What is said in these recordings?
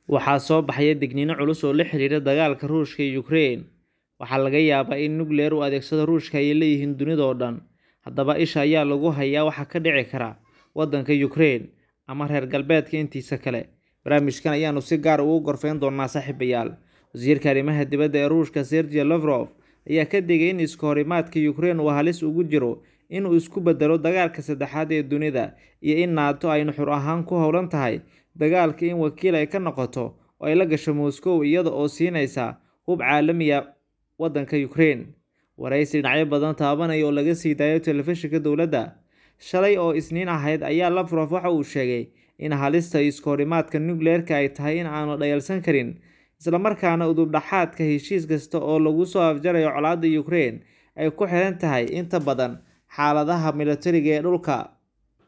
Waxaa soo baxaya digniino culus oo la xiriira dagaalka Ruushka iyo Ukraine. Waxaa laga yaabaa in nukliyeer uu adeegsado Ruushka ay leeyihiin dunida oo dhan. Haddaba isha ayaa lagu hayaa waxa ka dhici kara waddanka Ukraine ama reer galbeedka intiisa kale. Barnaamijkan ayaanu si gaar ah ugu gorfayn doonaa saaxiibayaal. Wasiirka arrimaha dibadda ee Ruushka Sergey Lavrov ayaa ka digay in iska horimaadka Ukraine uu halis ugu jiro in uu isku beddelo dagaalka saddexaad ee dunida iyo in NATO ay nuxur ahaan ku howlan tahay dagaalka in wakiil ay ka noqoto oo ay la gasho Moscow iyada oo siinaysa hub caalami ah waddanka Ukraine. Wareysi dhinacyo badan taabanaya oo laga sii daayo telefishinka dowladda shalay oo Isniin ahayd ayaa Lavrov waxa uu sheegay in halista iska horimaadka nukliyeerka ay tahay in aan la dhayalsan karin isla markaana udub dhaxaadka heshiis kasta oo lagu soo afjarayo colaadda Ukraine ay ku xiran tahay inta badan xaaladaha militariga ee dhulka.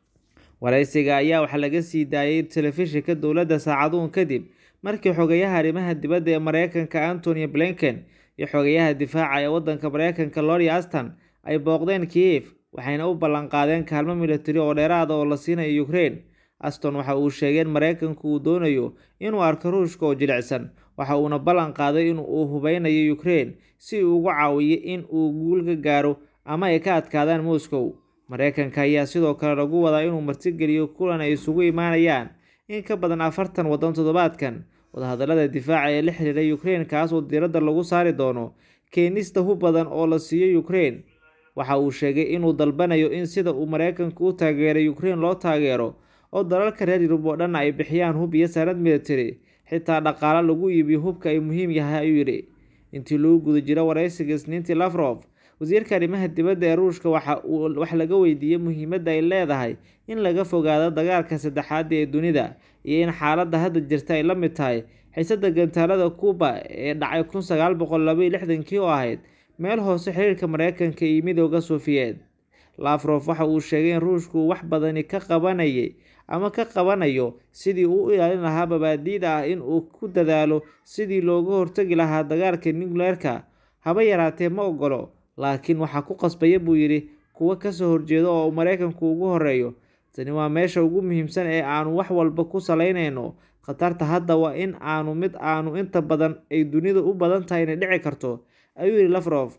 Wareysiga ayaa waxaa laga sii daayay telefishinka dowladda saacadoon kadib markii xogayaha arrimaha dibadda ee Mareykanka Antony Blinken iyo xogayaha difaaca ee waddanka Mareykanka Lloyd Austin ay booqdeen Kiev waxayna u ballan qaadeen kaalmo militari oo dheeraad ah oo la siinayo Ukraine. Austin waxa uu sheegay in Mareykanku uu doonayo inuu arko Ruushka oo jilicsan, waxa uuna ballan qaaday in uu hubeynayo Ukraine si uu uga caawiyo in uu guul ka gaaro ama ay ka adkaadaan Moscow. Mareykanka ayaa sidoo kale lagu wadaa inuu martigeliyo kulan ay isugu imaanayaan in ka badan afartan waddan toddobaadkan wadahadallada difaaca ee la xiriira Ukraine kaas oo diiradda lagu saari doono keenista hub badan oo la siiyo Ukraine. Waxa uu sheegay inuu dalbanayo in sida uu Mareykanku u taageeray Ukraine loo taageero oo dalalka reer Yurub oo dhan ay bixiyaan hub iyo saanad militari xitaa dhaqaale lagu iibiyo hubka ay muhiim yahay ayuu yidhi. Intii lagu guda jiro wareysiga Isniintii Lavrov wasiirka arrimaha dibadda ee Ruushka waxa uu wax laga weydiiyay muhiimadda ay leedahay in laga fogaado dagaalka saddexaad ee dunida iyo in xaaladda hadda jirta ay la mid tahay xiisadda gantaalada Cuba ee dhacay kun sagaal boqol laba iyo lixdankii oo ahayd meel hoose xiriirka Mareykanka iyo Midowga Sofiyeed. Lavrov waxa uu sheegay in Ruushku uu wax badani ka qabanayay ama ka qabanayo sidii uu u ilaalin lahaa mabaadi'da ah in uu ku dadaalo sidii looga hortagi lahaa dagaalka nukliyeerka. Haba yaraatee ma oggolo, laakiin waxaa ku qasbaya buu yidhi kuwa ka soo horjeeda oo uu Mareykanku ugu horeeyo. Tani waa meesha ugu muhiimsan ee aanu wax walba ku salaynayno. Khatarta hadda waa in aanu mid aanu inta badan ay dunidu u badan tahay inay dhici karto, ayuu yidhi Lavrov.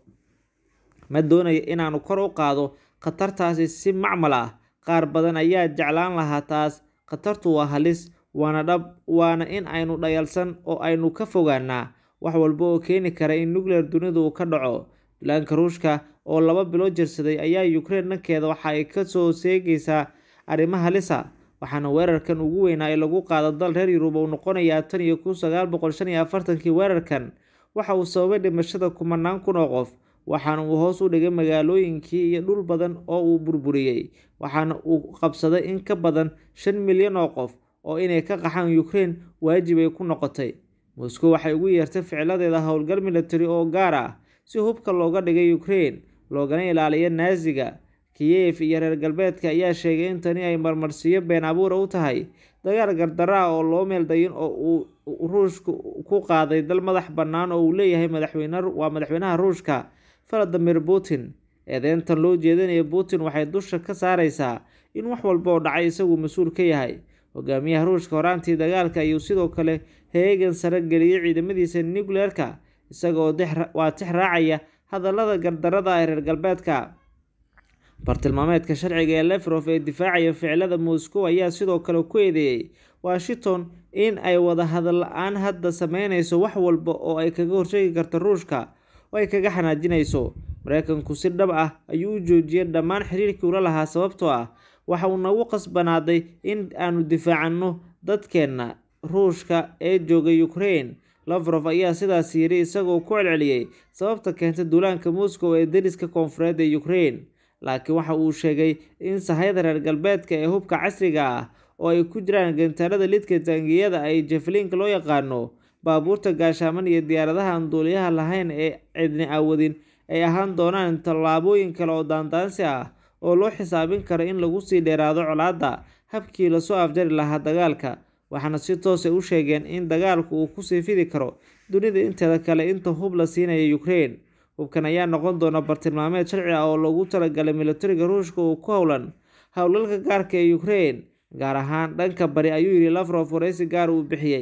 Ma doonayo inaanu kor u qaado khatartaasi si macmal ah. Qaar badan ayaa jeclaan lahaa taas. Khatartu waa halis, waana dhab, waana in aynu dhayalsan oo aynu ka fogaannaa wax walba oo keeni kara in nukliyeer dunida uu ka dhaco. Duulaanka Ruushka oo laba bilood jirsaday ayaa Ukraine dhankeeda waxa ay ka soo sheegaysaa arrimo halis ah, waxaana weerarkan ugu weynaa ee lagu qaado dal reer Yurub uu noqonayaa tan iyo kun sagaal boqol shan iyo afartankii. Weerarkan waxa uu sababay dhimashada kumanaan kun oo qof, waxaana uu hoos u dhigay magaalooyinkii iyo dhul badan oo uu burburiyay, waxaana uu qabsaday in ka badan shan milyan oo qof oo inay ka qaxaan Ukraine waajib ay ku noqotay. Moscow waxay ugu yeertay ficiladeeda howlgal militari oo gaar ah si hubka looga dhigay Ukraine loogana ilaaliyo Nazi-ga. Kiev iyo reer galbeedka ayaa sheegay in tani ay marmarsiyo been abuur u tahay dagaal gardarro ah oo loo meel dayin oo uu Ruushku ku qaaday dal madax bannaan oo uu leeyahay madaxweyne waa madaxweynaha Ruushka Vladimir Putin. Eedeyntan loo jeedinayo Putin waxay dusha ka saaraysaa in wax walba oo dhacay isagu mas'uul ka yahay. Hogaamiyaha Ruushka horaantii dagaalka ayuu sidoo kale heegan sare geliyay ciidamadiisa nukliyeerka isaga oo waa tix raacaya hadallada gardarrada ah ee reer galbeedka. Bartilmaameedka sharciga ee Lavrov ee difaacaya ficilada Moscow ayaa sidoo kale ku eedeeyay Washington in ay wada hadal la'aan hadda sameyneyso wax walba oo ay kaga hortagi karto Ruushka oo ay kaga xanaajinayso. Mareykanku si dhab ah ayuu u joojiyay dhammaan xiriirkii uu la lahaa sababtoo ah waxa uu nagu khasbanaaday in aanu difaacano dadkeena Ruushka ee jooga Ukraine. Lavrov ayaa sidaas yidhi isagoo ku celceliyay sababta keentay duulaanka Moscow ee deriska koonfureed ee Ukraine. Laakiin waxa uu sheegay in sahayda reer galbeedka ee hubka casriga ah oo ay ku jiraan gantaalada lidka taangiyada ee Javelin loo yaqaano, baabuurta gaashaman iyo diyaaradaha aan duuliyaha lahayn ee cidna awoodin ay ahaan doonaan tallaabooyin kale oo daandaansi ah oo loo xisaabin karo in lagu sii dheeraado colaadda habkii lasoo afjari lahaa dagaalka. Waxaana si toos ah u sheegeen in dagaalku uu ku sii fidi karo dunida inteeda kale inta hub la siinayo Ukraine. Hubkan ayaa noqon doona bartilmaameed sharci ah oo loogu talagalay militariga Ruushka oo ku howlan howlgalka gaarka ah ee Ukraine, gaar ahaan dhanka bari, ayuu yidhi Lavrov wareysi gaar ah oo uu bixiyay.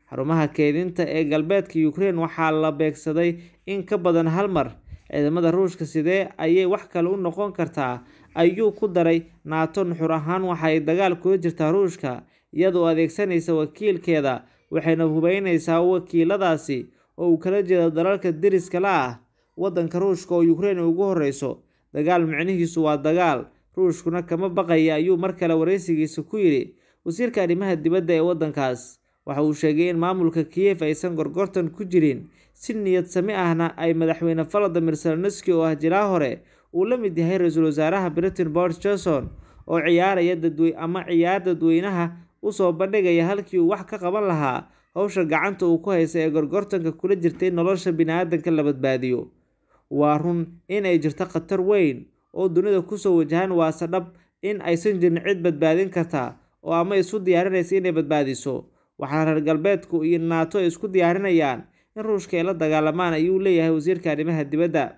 xarumaha keydinta ee galbeedka Ukraine waxaa la beegsaday in ka badan hal mar ciidamada Ruushka sidee ayay wax kale u noqon kartaa ayuu ku daray NATO nuxur ahaan waxa ay dagaal kula jirtaa Ruushka iyadoo adeegsanaysa wakiilkeeda waxayna hubeynaysaa wakiiladaasi oo uu kala jeedo dalalka deriska la ah waddanka Ruushka oo Ukraine ugu horeyso dagaal micnihiisu waa dagaal Ruushkuna kama baqaya ayuu mar kale wareysigiisa ku yidhi wasiirka arrimaha dibadda ee waddankaas waxa uu sheegay in maamulka Kiev aysan gorgortan ku jirin si niyad sami ahna ay madaxweyne Volodymyr Zelensky oo ah jilaa hore uu la mid yahay ra-iisul wasaaraha Britain Boris Johnson oo ciyaaraya dadwey ama ciyaar dadweynaha usoo bandhigaya halkii uu wax ka qaban lahaa howsha gacanta uu ku haysta ee gorgortanka kula jirtay nolosha bini'aadanka la badbaadiyo waa run in ay jirto khatar weyn oo dunida kusoo wajahan waase dhab in aysan jirin cid badbaadin karta oo ama isu diyaarinaysa inay badbaadiso waxaana reer galbeedku iyo naato ay isku diyaarinayaan in ruushka ay la dagaalamaan ayuu leeyahay wasiirka arrimaha dibadda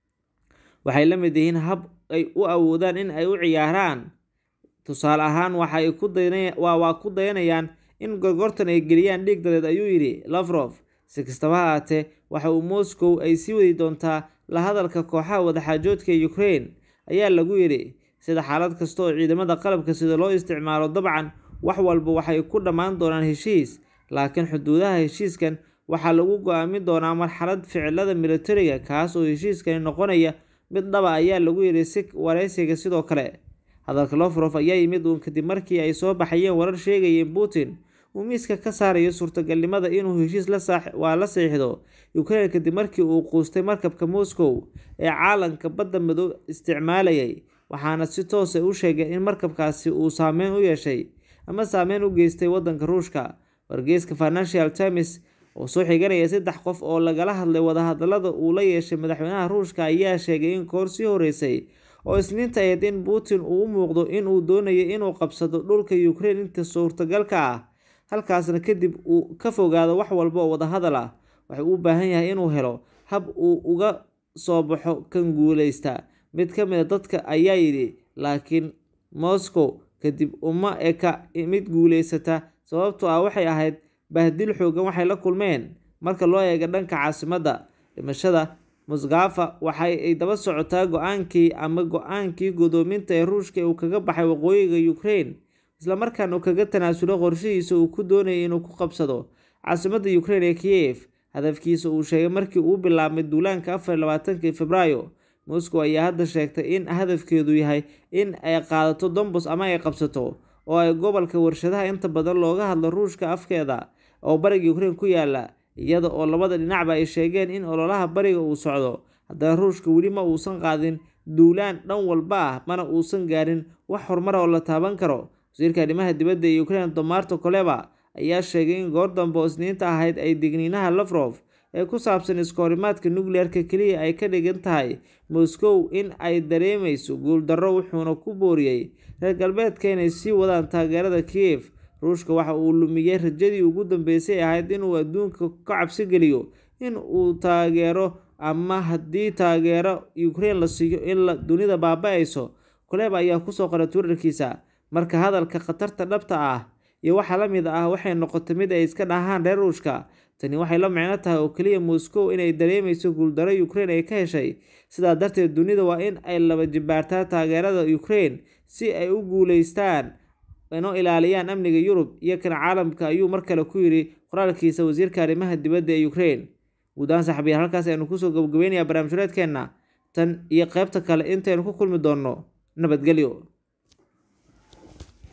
waxay la mid yihiin hab ay u awoodaan in ay u ciyaaraan tusaale ahaan waxay ku waa ku dayanayaan in gorgortan ay geliyaan dhiig dadeed ayuu yidhi Lavrov si kastaba ha ahaatee waxa uu Moscow ay sii wadi doontaa la hadalka kooxaha wadaxaajoodka ee Ukraine ayaa lagu yidhi sida xaalad kasta oo ciidamada qalabka sida loo isticmaalo dabcan wax walba waxay ku dhammaan doonaan heshiis laakiin xuduudaha heshiiskan waxaa lagu go-aamin doonaa marxalad ficilada militariga kaas oo heshiiskani noqonaya mid dhaba ayaa lagu yidhi si wareysiga sidoo kale hadalka Lavrov ayaa yimid uun kadib markii ay soo baxayeen warar sheegaya in Putin uu miiska ka saarayo suurtagalnimada inuu heshiis la waa la saxiixdo Ukraine kadib markii uu quustay markabka Moscow ee caalanka badda madow isticmaalayay waxaana si toos ah u sheegay in markabkaasi uu saameyn u yeeshay ama saameyn u geystay waddanka Ruushka wargeyska Financial Times oo soo xiganaya saddex qof oo lagala hadlay wadahadalada uu la yeeshay madaxweynaha Ruushka ayaa sheegay in koor sii horeysay oo isniinta ahayd in Putin uu u muuqdo in uu doonayo inuu qabsado dhulka Ukraine inta suurtagalka ah halkaasna kadib uu ka fogaado wax walba oo wadahadal ah waxa uu u baahan yahay inuu helo hab uu uga soo baxo kan guuleysta mid ka mid a dadka ayaa yidhi laakiin Moscow kadib uma eka mid guuleysata sababtoo ah waxay ahayd bahdil xoogan waxay la kulmeen marka loo eego dhanka caasimadda dhimashada Moskva waxa ay daba socotaa go-aankii ama go-aankii godoominta ee Ruushka uu kaga baxay waqooyiga Ukraine isla markaana uu kaga tanaasulo qorshihiisa uu ku doonayay inuu ku qabsado caasimadda Ukraine ee Kiev hadafkiisa uu sheegay markii uu bilaabmay duulaanka afar iyo labaatankii Febraayo Moscow ayaa hadda sheegtay in hadafkeedu yahay in ay qaadato Donbas ama ay qabsato oo ay gobolka warshadaha inta badan looga hadlo Ruushka afkeeda oo bariga Ukraine ku yaala iyada oo labada dhinacba ay sheegeen in ololaha bariga uu socdo haddana Ruushka weli ma uusan qaadin duulaan dhan walba ah mana uusan gaarin wax horumar oo la taaban karo wasiirka arrimaha dibadda ee Ukraine Tomarto Kuleba ayaa sheegay in goor dambe oo isniinta ahayd ay digniinaha Lavrov ee ku saabsan iskahorimaadka nukliyeerka keliya ay ka dhigan tahay Moscow in ay dareemeyso guuldarro wuxuuna ku booriyey reer galbeedka inay sii wadaan taageerada Kiev Ruushka waxa uu lumiyey rajadii ugu dambeysay ahayd inuu adduunka ka cabsi geliyo in uu taageero ama haddii taageero Ukraine la siiyo in la dunida baaba'ayso Kuleba ayaa kusoo qoray Twitterkiisa marka hadalka khatarta dhabta ah iyo waxa la mid ah waxay noqotay mid ay iska dhahaan reer Ruushka tani waxay la micno tahay oo keliya Moscow inay dareemeyso guuldarro Ukraine ay ka heshay sidaa darteed dunida waa in ay laba jibaartaa taageerada Ukraine si ay u guuleystaan inoo ilaaliyaan amniga Yurub iyo kan caalamka ayuu mar kale ku yidhi qoraalkiisa wasiirka arrimaha dibadda ee Ukraine guud ahaan saxabiyaal halkaas aynu kusoo gabagabeynayaa barnaamij reedkeenna tan iyo qaybta kale intaynu ku kulmi doonno nabadgelyo